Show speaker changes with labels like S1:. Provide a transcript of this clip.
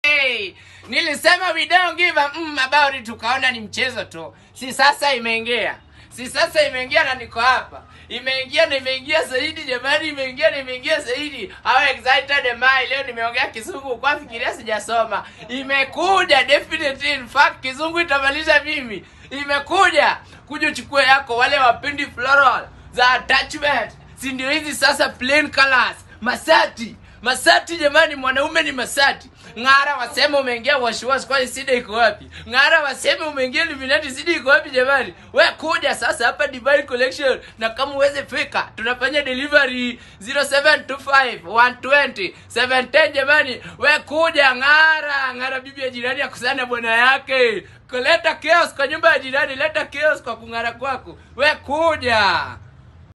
S1: Hey, nilisema we don't give a mm about it, tukaona ni mchezo tu. Si sasa imeingia, si sasa imeingia na niko hapa, imeingia na imeingia zaidi jamani, imeingia na imeingia zaidi. How excited am I? Leo nimeongea kizungu kwa fikiria sijasoma, imekuja definitely. In fact kizungu itamaliza mimi, imekuja kuja uchukue yako. Wale wapendi floral za attachment, si ndio hizi sasa, plain colors, masati Masati jamani, mwanaume ni Masati. Ng'ara wasema umeingia washwash, kwani sida iko wapi? Ng'ara wasema umeingia Illuminati, sida iko wapi jamani? We kuja sasa hapa Divine Collection, na kama uweze fika, tunafanya delivery 0725 120 710 jamani. We kuja Ng'ara, Ng'ara bibi ya jirani akusana bwana yake. Kuleta chaos kwa nyumba ya jirani, leta chaos kwa kung'ara kwako. We kuja.